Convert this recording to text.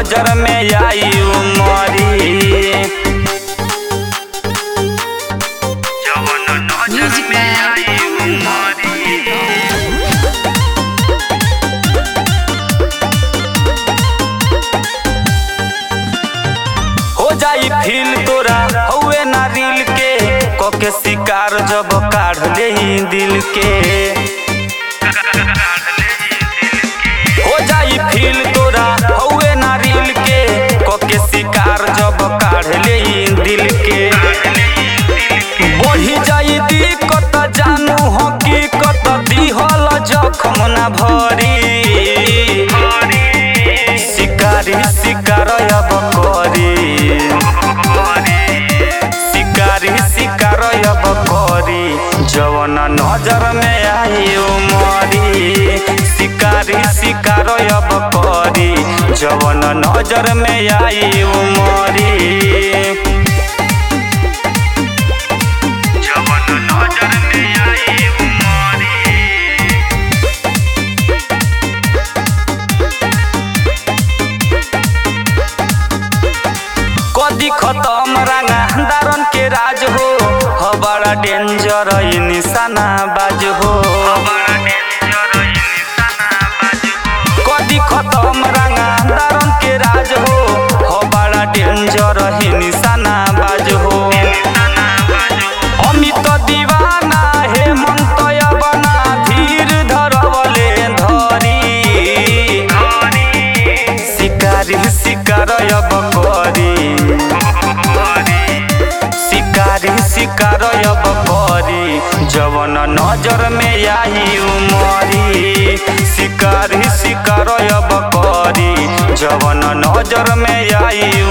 नजर में आई उमरी जवन नजर Music में Man. आई उमरी हो जाई फील तोरा हौवे ना रील के कोके शिकार जब काढ़ ले दिल के हो जाई फील तोरा हौवे ना रील के कोके शिकार जब काढ़ ले दिल के बढ़ी जाई दिक्कत जानू हकीकत दिहल जखम ना भरी शिकारी शिकार अब करी शिकारी शिकार अब करी जवन नजर में आई उमरी शिकारी शिकार अब करी जवन नजर में आई उमरी जवन नजर में आई उमरी कदी खतम रांगा दारन के राज हो ह बड़ा डेंजर ई निशाना बाज हो कदी खतम रांगा दारन के राज हो ह बड़ा डेंजर ही निशाना बाज हो अमित दीवाना हेमंत यवना धीर धरवले धरी शिकारी शिकार अब करी शिकारी शिकार अब करी जवन नजर में आई उमरी शिकारी शिकार अब करी जवन नजर में आई